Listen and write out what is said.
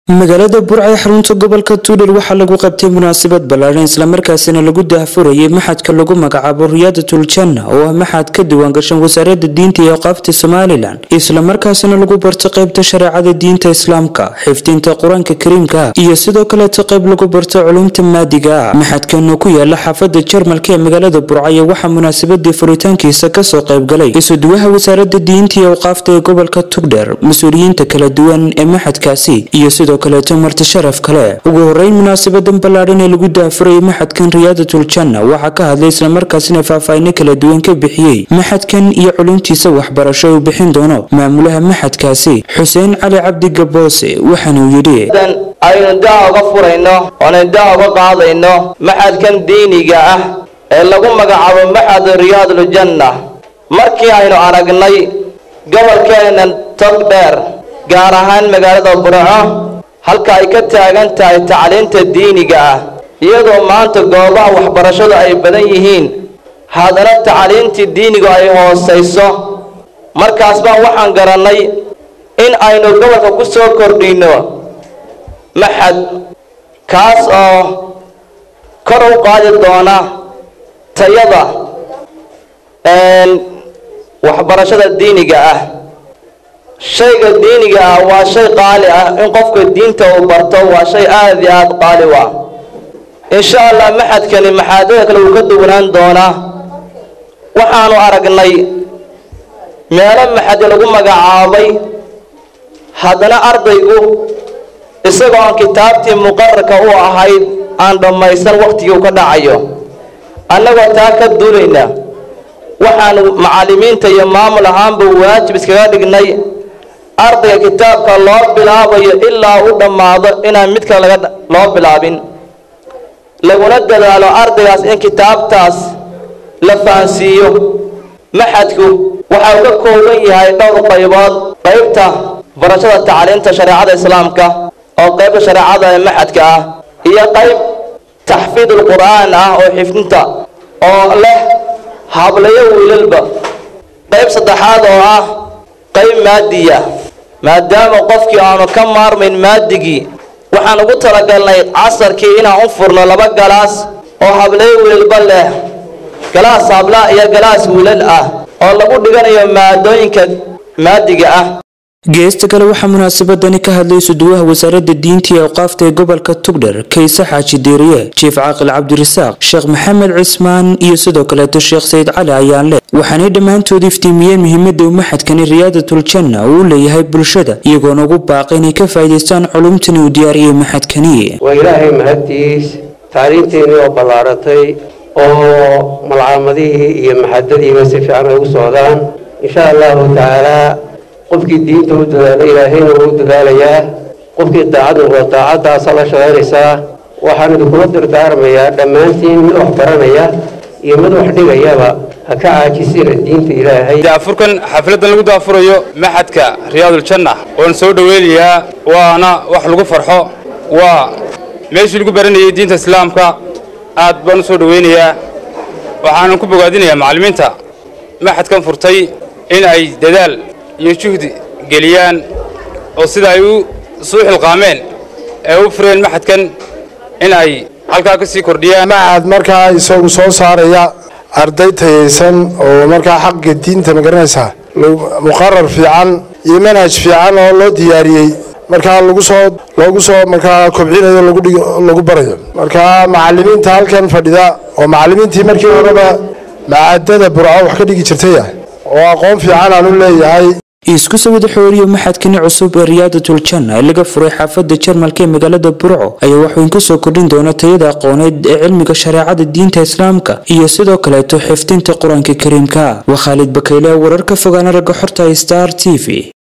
magaalada burca ee xarunta gobolka tuudhar waxaa lagu qabtay munaasabad ballaadhan islamarkaasina lagu daahfurayay maxadka lagu magacaabo riyaadatul janna oo ah maxad ka diiwaangashan wasaaradda diinta iyo aqaafta somalilan islamarkaasina lagu barto qaybta shareecada diinta islaamka xifdinta qur-aanka kariimka iyo sidoo kaleeta qayb lagu barto culumta maadiga ah maxadkan oo ku yaala xaafada jarmalka ee magaalada burcaya waxaa munaasabadii furitaankiisa kasoo qaybgalay isuduwaha wasaaradda diinta iyo aqaafta ee gobolka tugdher mas-uuliyiinta kala duwan ee maxadkaasi iyo sidoo kaleeto marti sharaf kale ugu horeyn munaasabadan ballaadhan ee lagu daafurayay maxadkan riyaadatul janna waxaa ka hadlay islamarkaasina faahfaahino kala duwan ka bixiyey maxadkan iyo culumtiisa waxbarasho uu bixin doono maamulaha maxadkaasi xuseen cali cabdi gaboose waxaanuu yidhi aynu daa uga furayno oona daa uga qaadayno maxadkan diiniga ah ee lagu magacaabo maxad riyaadul janna markii aynu aragnay gobolkeena togdheer gaar ahaan magaalada burco halka ay ka taagan tahay tacliinta diiniga ah iyadoo maanta goobaha waxbarashadu ay badan yihiin haddana tacliintii diinigu ay hoosayso markaas baan waxaan garannay in aynu gobolka ku soo kordhinno maxad kaas oo kor u qaadi doona tayada waxbarashada diiniga ah shayga diiniga ah waa shay qaali ah in qofka diinta uu barto waa shay aad iyo aad qaali u ah insha allah maxadkani maxaadada kale wuu ka duwanaan doonaa waxaanu aragnay meelo maxadi lagu magacaabay haddana ardaygu isagoo aan kitaabtii muqararka u ahayd aan dhammaysan wakhtigii u ka dhacayo annagoo taa ka duulayna waxaanu macallimiinta iyo maamul ahaanba waajib iskaga dhignay ardayga kitaabka loo bilaabayo ilaa u dhammaado inaan mid kale laga loo bilaabin laguna dadaalo ardaygaas in kitaabtaas la fahansiiyo maxadku waxa uu ka kooban yahay dhowr qaybood qaybta barashada tacliinta shareecada islaamka oo qaybta shareecada ee maxadka ah iyo qayb taxfiidul qur'aan ah oo xifdinta oo leh hablayo wiilalba qayb saddexaad oo ah qayb maadiya maadaama qofkii aanu ka maarmayn maadigii waxaan ugu talagalnay casarkii inaan u furno laba galaas oo hablayo wiilalba leh galaas habla iyo galaas wiilal ah oo lagu dhiganayo maadooyinka maadiga ah geesta kale waxaa munaasabadani ka hadlay isuduwaha wasaaradda diinta iyo awqaafta ee gobolka tugdher kayse xaaji diiriye jiif caaqil cabdirasaaq sheekh maxamed cismaan iyo sidoo kaleeto sheekh sayid cali ayaanle waxaanay dhammaantood iftiimiyeen muhiimada uu maxadkani riyaadatul janna uu u leeyahay bulshada iyagoona ugu baaqay inay ka faa'idaystaan culumtani uu diyaariyey maxadkani waa ilaahay mahadtiis taariinteennii oo ballaaratay oo malcaamadihii iyo maxadadiiba si fiican ay u socdaan insha allahu tacaalaa qofkii diinta u dadaalo ilaahayna wuu dadaalayaa qofkii daacad noqdo daacaddaasa la shaqaynaysaa waxaan idinkula dardaarmayaa dhammaantiin mid wax baranaya iyo mid wax dhigayaba ha ka caajisina diinta ilaahay daafurkan xafladan lagu daafurayo maxadka riyaadul janna oon soo dhoweynayaa waana wax lagu farxo waa meeshii lagu baranayay diinta islaamka aad baan u soo dhoweynayaa waxaanan ku bogaadinayaa macallimiinta maxadkan furtay in ay dadaal iyo juhdi geliyaan oo sida ay u suu xilqaameen ee u fureen maxadkan in ay halkaa ka sii kordhiyaan maxad markaa isagu soo saaraya arday tayaysan oo markaa xaqiga diinta ma garanaysaa muqarar fiican iyo manhaj fiican oo loo diyaariyey markaa lagu soo loogu soo markaa kobcinayo lagu barayo markaa macallimiinta halkan fadhida oo macallimiintii markii horeba macaadada burco wax ka dhigi jirtaya oo aqoon fiican aan u leeyahay isku sawida xooriyo maxadkani cusub ee riyaadatul janna ee laga furay xaafada jarmalka ee magaalada burco ayaa waxweyn kusoo kordhin doona tayada aqooneed ee cilmiga shareecada diinta islaamka iyo sidoo kaleeto xifdinta qur-aanka kariimka waa khaalid bakayle wararka fogaana ragga xorta star t v